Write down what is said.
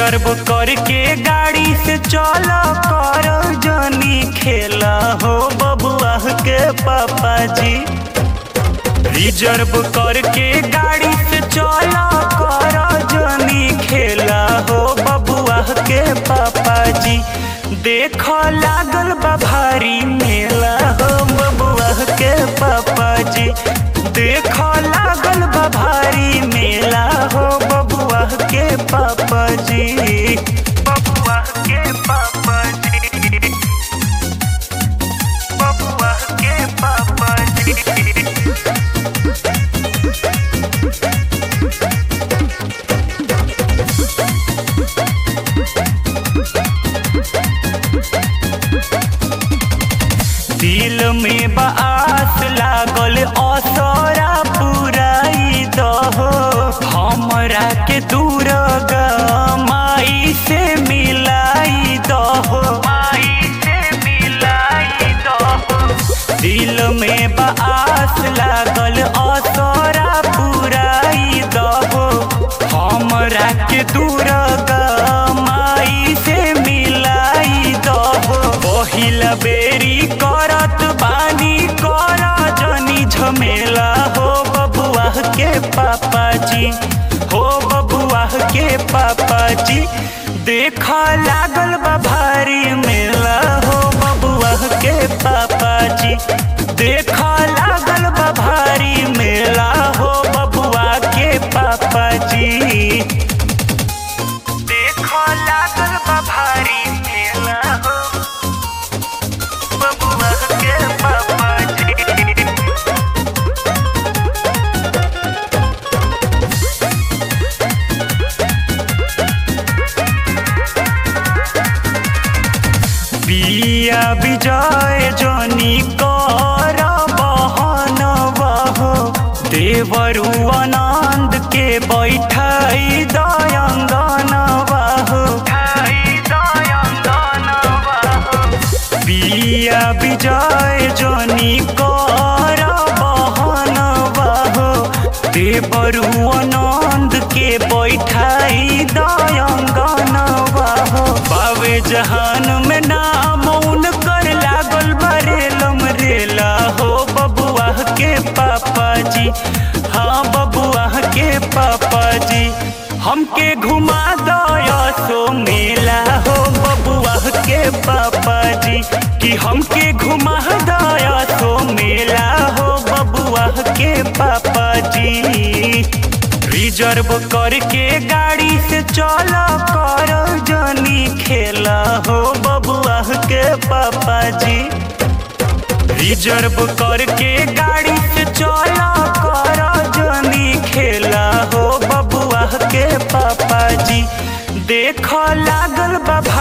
reserve करके गाड़ी से चल कर जनी खेला हो बबुआ के पापा जी रिजर्व करके गाड़ी से चल कर जनी खेला हो बबुआ के पापा जी देख लागल बा भारी मेला हो बबुआ के पापा जी देख लागल बा भारी मेला हो बबुआ के पापा जी बबुआ के पापा जी बबुआ के पापा जी दिल में बास लागल असरा पुराई दहो हमरा के दूर माई से मिलाई दहो माई से मिलाई दहो दिल में बास लागल असरा पुराई दहो हमरा के दूर माई से मिलाई दहो पहिला बेरी करत बानी कर जनी झमेला हो बबुआ के पापा जी हो बबुआ के पापा जी देख लागल बा भारी मेला हो बबुआ के पापा जी देख लागल बा भारी मेला हो बबुआ के पापा जी देख लागल बा भारी मेला हो बबुआ के पापा जी बिया विजय जनी कर बहन बहो देवरु आनंद के बैठाई दयंगन बहो बिया विजय जनी कर बहन बहो देवरु आनंद के बैठाई दयंगन बहो बावे जहान में नाम उनकर लागल बरेलम रेला हो बबुआ के पापा जी हाँ बबुआ के पापा जी हमके घुमा दया सो मेला हो बबुआ के पापा जी कि हमके घुमा दया सो मेला हो बबुआ के पापा जी रिजर्व करके गाड़ी से चल कर जनी खेला हो बबुआ के पापा जी रिजर्व करके गाड़ी से चल कर जनी खेला हो बबुआ के पापा जी देख लागल बा